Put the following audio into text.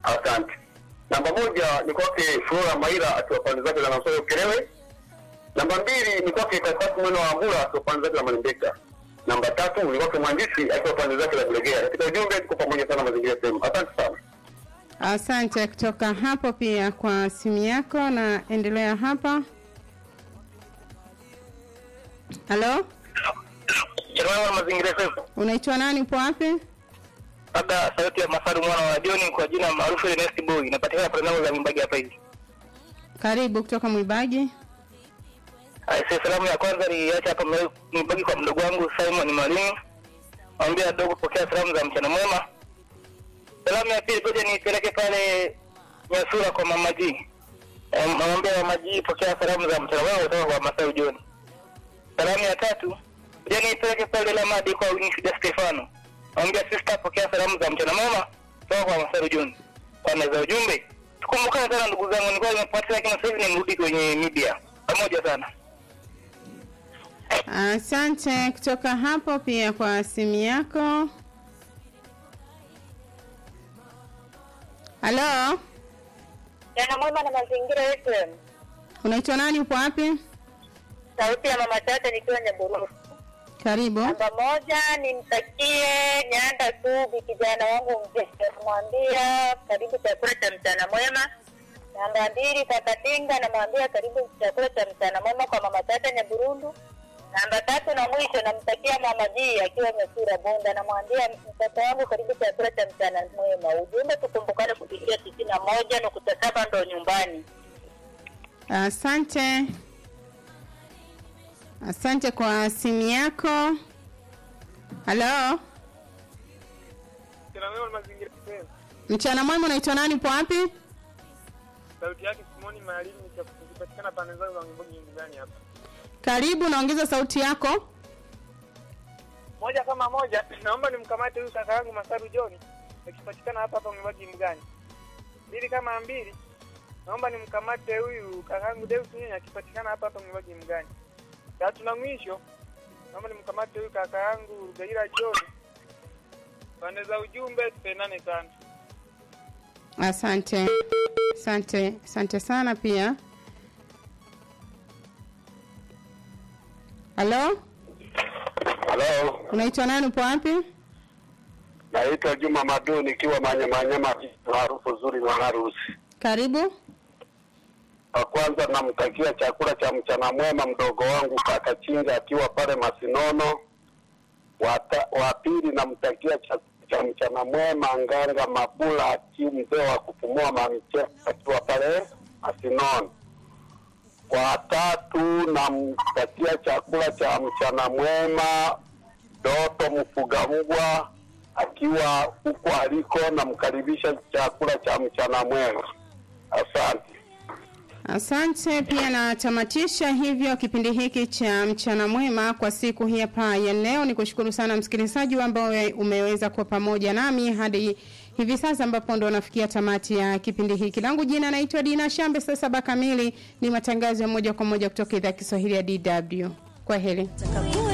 Asante. Namba moja ni kwake Flora Maira akiwa pande zake za Nansoro Ukerewe. Namba mbili ni kwake Katatu Mweno wa Ambura akiwa pande zake za Malembeka. Namba tatu ni kwake mhandisi akiwa pande zake za Bulegea. Katika ujumbe tuko pamoja sana mazingira sehemu. Asante sana. Asante kutoka hapo pia kwa simu yako, na endelea hapa. Halo, Chelewa mazingira sasa. unaitwa nani? Upo wapi? Labda sauti ya Masaru mwana wa Joni kwa jina maarufu Ernest Boy inapatikana programu za Mibagi hapa hivi. Karibu kutoka Mwibaji. Aise, salamu ya kwanza niacha hapa Mwe- Mibagi kwa mdogo wangu Simon Mwalimu. Mwambie dogo pokea salamu za mchana mwema. Salamu ya pili ngoja nipeleke pale Nyasura kwa Mama G. Eh, Mwambie Mama G pokea salamu za mchana mwema kutoka kwa Masaru Joni. Salamu ya tatu ngoja nipeleke pale Lamadi kwa Winifrida Stefano. Mwambie sister pokea salamu za mchana mwema kutoka kwa Masaru Joni. Kwa meza ujumbe. Tukumbukane sana ndugu zangu, nilikuwa nimepotea lakini sasa hivi nimerudi kwenye media. Pamoja sana. Asante kutoka hapo pia kwa simu yako. Halo, Jana mwema na mazingira yetu. unaitwa nani? Upo wapi? Sauti ya mama tata nikiwa Nyabururu. Karibu. Namba moja nimtakie Nyanda Subi kijana wangu mzee, namwambia karibu chakula cha mchana mwema. Namba mbili Kakatinga, namwambia karibu chakula cha mchana mwema kwa mama tata Nyaburundu. Namba tatu na mwisho namtakia mama G akiwa Nyasura Bunda, namwambia mtoto wangu karibu chakula cha mchana mwema. Ujumbe tukumbukane kupitia tisini na moja nukta saba ndo nyumbani. Asante, asante kwa simu yako. Halo, Kila leo mazingira sehemu. mchana mwema, unaitwa nani? Upo wapi? Sauti yake Simoni Maalimu ikipatikana pande zangu za Mbogi nyumbani hapa. Karibu, naongeza sauti yako. Moja kama moja, naomba nimkamate huyu kaka yangu Masaru John akipatikana hapa hapa Mbogi Mbugani. Mbili kama mbili, naomba nimkamate huyu kaka yangu Deus Nyenya akipatikana hapa hapa Mbogi Mbugani. Tatu na mwisho, naomba nimkamate huyu kaka yangu Rugaira John. Pande za ujumbe tupendane sana. Asante, asante, asante sana pia. Halo, Halo. unaitwa nani? Upo wapi? Naitwa Juma Madu nikiwa Manyamanyama maarufu zuri na harusi. Karibu. Wa kwanza namtakia chakula cha mchana mwema mdogo wangu kaka Chinga akiwa pale Masinono. Wata, wa pili namtakia chakula cha mchana mwema Nganga Mabula akiwa mzee wa kupumua mamiche akiwa pale Masinono. Wa tatu namtakia chakula cha mchana mwema Doto Mfugamgwa akiwa huko aliko, namkaribisha chakula cha mchana mwema. Asante. Asante pia natamatisha hivyo kipindi hiki cha mchana mwema kwa siku hii hapa ya leo. Ni kushukuru sana msikilizaji ambao umeweza kuwa pamoja nami hadi hivi sasa ambapo ndo nafikia tamati ya kipindi hiki. Langu jina naitwa Dina Shambe. Saa saba kamili ni matangazo ya moja kwa moja kutoka idhaa ya Kiswahili ya DW. Kwa heri.